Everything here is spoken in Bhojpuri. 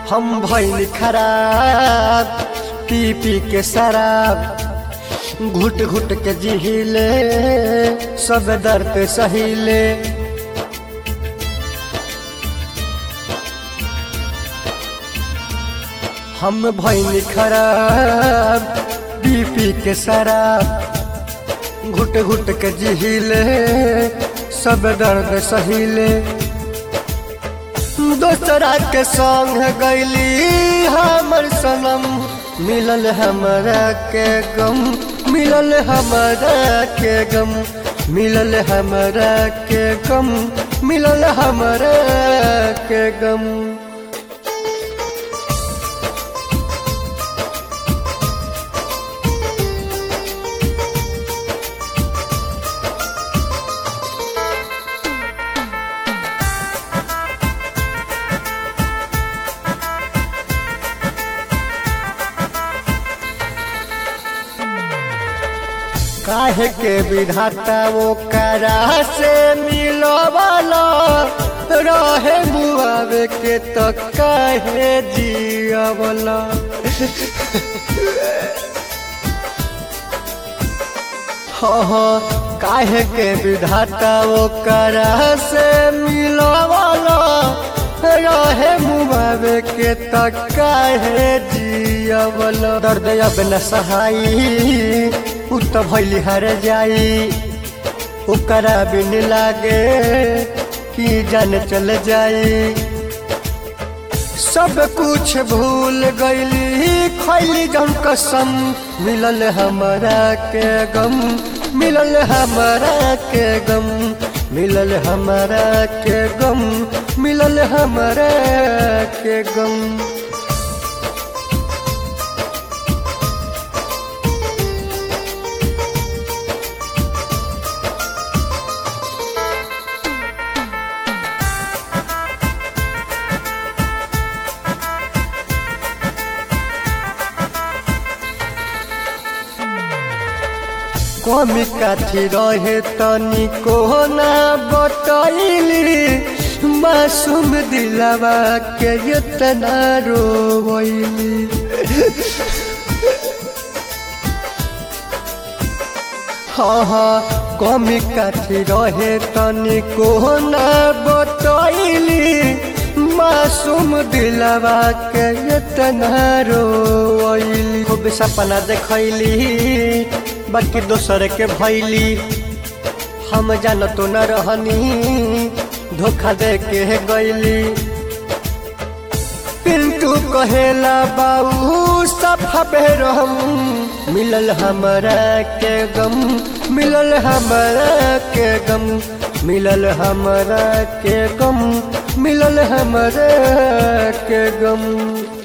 हम भैल खराब पी पी के शराब घुट घुट के जिहिले सब दर्द सहिले हम भैल खराब पी पी के शराब घुट घुट के जिहिले सब दर्द सहिले दोसरा के संग गैली हमर सनम मिलल हमरा के गम मिलल हमरा के गम मिलल हमरा के गम मिलल हमरा के गम काहे के विधाता वो करा से मिलवाला रहे मुआवे के तो काहे जियावला हाँ हाँ काहे के विधाता वो करा से मिलवाला रहे मुआवे के तो काहे जियावला दर्द अब न सहाई उ त भैली हर जाई ओकरा बिन लागे कि जान चल जाई सब कुछ भूल गईली खैली जम कसम मिलल हमरा के गम मिलल हमरा के गम मिलल हमरा के गम मिलल हमरा के गम कमी काथी रहे तनी को ना बतैली मासूम दिलवा के इतना रोवैली हाँ हाँ कमी काथी रहे तनी को ना बतैली मासूम दिलवा के इतना रोवैली खूब सपना देखैली बाकी दोसर के भैली हम जान तो न रहनी धोखा दे के गैली पिंटू कहेला बाबू सफा रहम मिलल हमरा के गम मिलल हमरा के गम मिलल हमरा के गम मिलल हमरा के गम